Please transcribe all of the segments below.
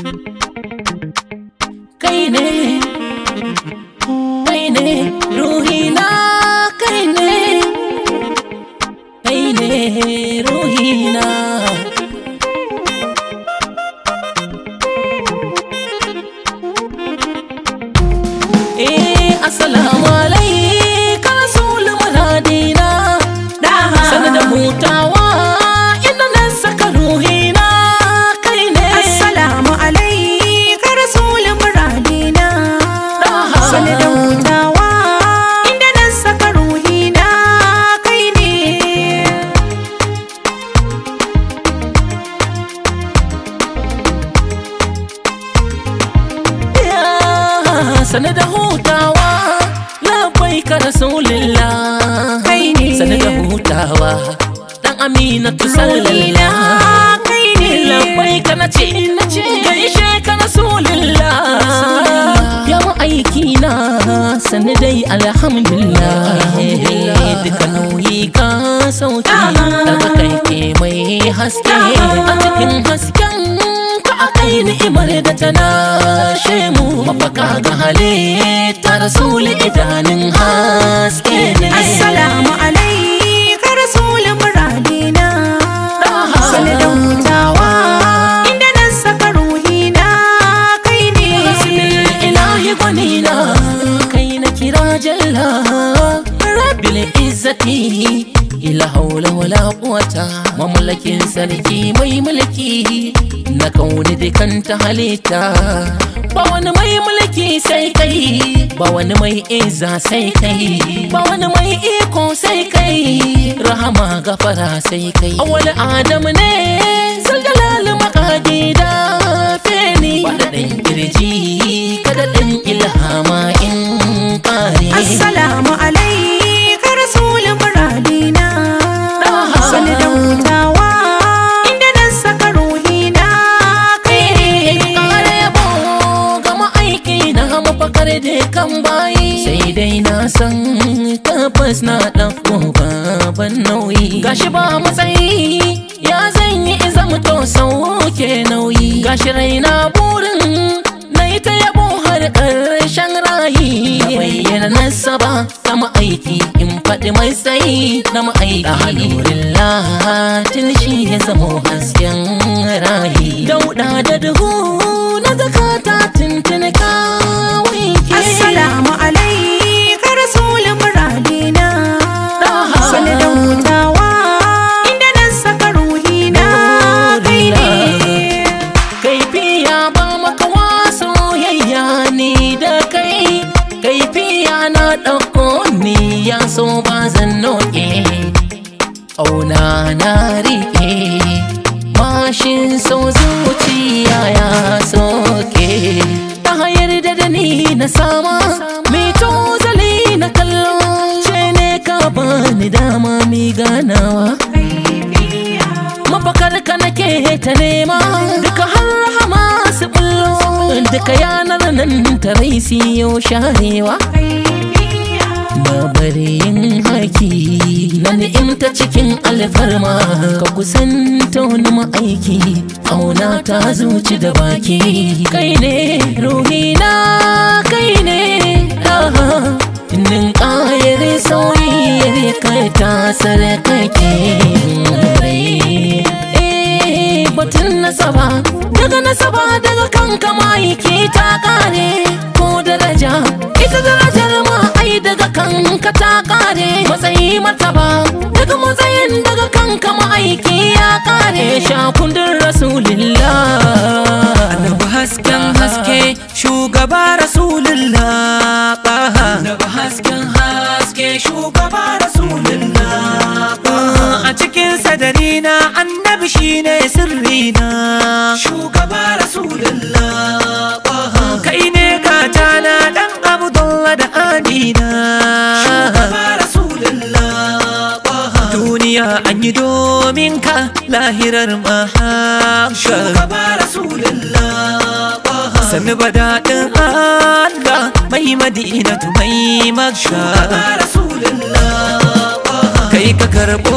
kai ne kai ne ruhina kai ne kai ne ruhina eh assalamu alaika rasul muradina sanar da hutawa inda na saka ruhina kai ne Assalamu alaika rasul muradina Sani da hutawa inda na saka ruhina kai ne Ya, sane da hutawa labai ka rasulillah Kai ne. sane da hutawa dan aminatu Ruhina sallallah kai ne labai ka na ce gaishe ka rasulillah ya aiki na sane dai alhamdulillah duka nauyi ka sauki daga kai ke mai haske a cikin hasken ka a kai ni'imar da ta nashe mu mafaka ga halitta rasul idanun haske ne Assalamu alaika rasul muradina Sani da hutawa inda na saka ruhina kai ne Bismil ilahi gwanina kai na kira jalla rabbil izzati ila haula wala quwata mamlakin sarki mai mulki na kauni dukan ta halitta ba wani mai mulki sai kai ba wani mai izza sai kai ba wani mai iko sai kai rahama gafara sai kai awwal adam ne zaljalal makagi da feni faɗaɗin kirji kada ɗan ilhama in ƙare Assalamu alaika rasul muradina Sani da hutawa inda na saka ruhina kai ne ƙara yabo ga ma'aiki na mafakar da kan bayi sai dai na san tabbas na ɗauko baban nauyi gashi ba matsayi ya zan yi iza mutu sauke nauyi gashi raina burin na yi ta yabo har ƙarshen rayi na bayyana nasaba ta ma'aiki in faɗi mai tsayi na ma'aiki alhamdulillah tun shi ya zamo hasken rayi dauɗa da duhu na zakata tuntuni kawai ke Assalamu alaika rasul muradina Sani da hutawa inda na saka ruhina kai ne kaifiya ba makawa soyayya ni da kai kaifiya na ɗauko ni ya so ba zan noke auna na riƙe mashin so zuciya ya soke ta hayar da da ni na sama mai tozali na kallo ce ne ka bani dama mi ganawa mafakar ka nake ta nema duka har rahama su bullo duka yanar nan ta rai siyo sharewa na bari yin haki na ni'imta cikin alfarma ka kusanta wani ma'aiki auna ta zuci da baki kai ne ruhina kai ne aha nin ƙayar sauyar kai ta sarkake rai Eh, batun nasaba daga nasaba daga kanka ma'aiki ta kare ko daraja ita darajar ma ai daga kanka ta kare matsayi martaba daga matsayin daga kanka ma'aiki ya kare shakundin rasulillah Annabi hasken haske shugaba rasulullah Taha Annabi hasken haske shugaba rasulullah Taha A cikin sadarina annabi shine sirrina shugaba rasulullah Taha Kai ne gatana dan Abdullah da Adina shugaba rasulullah Taha Duniya an yi domin ka lahirar mahaka shugaba rasulullah sannu ba daɗin Allah mai madinatu mai makka kai ka karɓo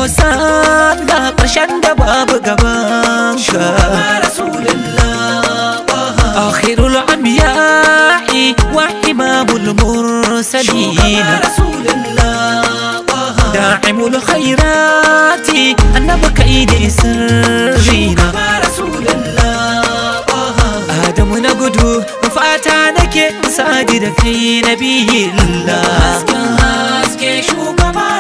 sallah ƙarshen da babu gaban ka آخر الأنبياء وإمام المرسلين رسول الله داعم الخيرات النبي كيد سرينا رسول الله آدم نقدو fata nake sadi da kai nabi Allah hasken haske shugaba